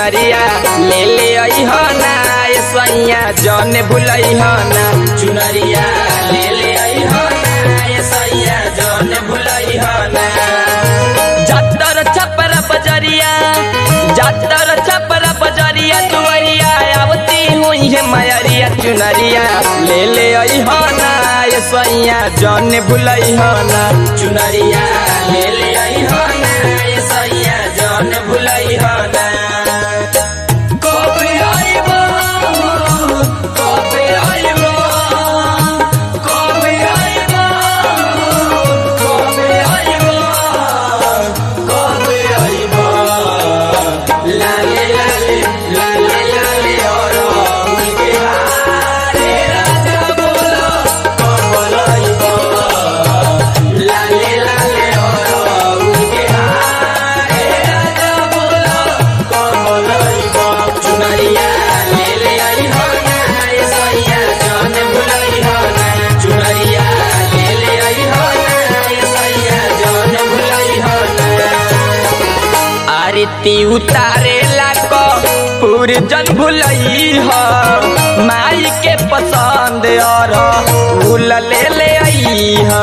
चुनरिया ले ले अइह ना ए सैया जन भुलइह ना चुनरिया ले ले अइह ना ए सैया जन भुलइह ना जातर छपर बजरिया जातर छपर बजरिया दुआरिया आवती हुई है मयरिया चुनरिया ले ले अइह ना ए सैया जन भुलइह ना चुनरिया ले ले अइह ना ए सैया जन भुलइह ना कबे आइबो कबे आइबो कबे आइबो कबे आइबो कबे आइबो लाले लाले लाले लाले और उनके हारे राजा बोलो कबे आइबो लाले लाले और उनके हारे राजा बोलो कबे आइबो चुनरिया ले ले आई हो ना ए सैया जान भुलाई हो ना चुनरिया ले ले आई हो ना ए सैया जान भुलाई हो ना आरती उतारे लाको पूरी जन भुलई हो माई के पसंद और फूल ले ले आई हो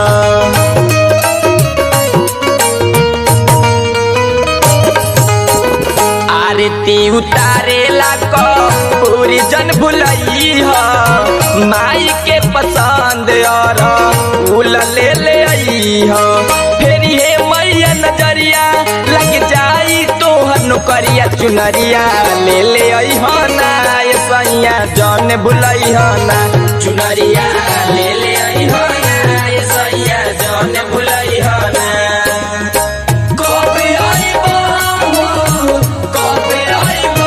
आरती उतारे लाको पूरी जन भुलई हो माई के पसंद और फूल ले ले आई हो फिर हे मैया नजरिया लग जाई तोहर नौकरिया चुनरिया ले ले आई हो ना ए सैया जन भुलई हो ना चुनरिया ले ले आई हो ना ए सैया जन भुलई हो ना कबे आइबो कबे आइबो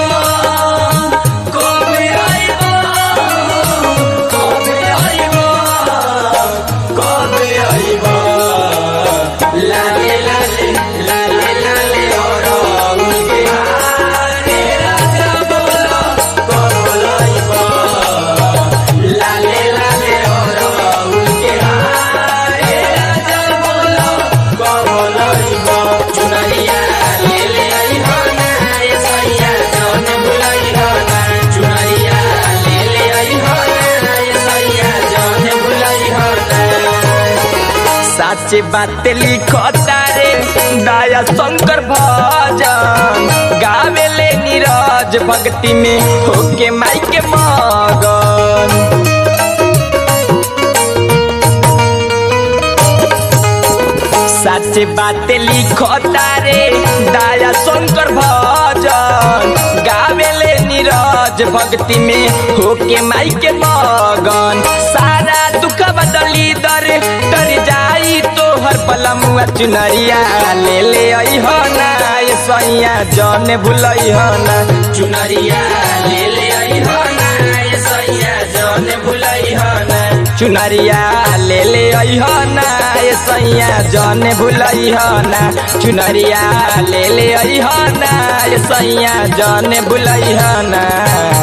कबे आइबो कबे आइबो कबे आइबो लाले लाले लाले लाले और उनके हारे राजा बोलो कबे आइबो लाले लाले और उनके हारे राजा बोलो कबे आइबो चुनरिया ले ले आई हो ना ए सैया जौन भुलाई हो ना चुनरिया ले ले आई हो ना ए सैया जौन भुलाई हो ना सच बात लिखता रे दया शंकर भजन गावेले नीरज भक्ति में होके माई के मगन सच बात लिखता रे दया शंकर भजन गावेले नीरज भक्ति में होके माई के मगन सारा दुख बदली दर तर जाई तोहर बलमुआ चुनरिया ले ले आई हो ना ए सैया जन भुलई हो ना चुनरिया ले ले आई हो ना ए सैया जन भुलई हो ना चुनरिया ले ले आई हो ना ए सैया जन भुलई हो ना चुनरिया ले ले आई हो ना ए सैया जन भुलई हो ना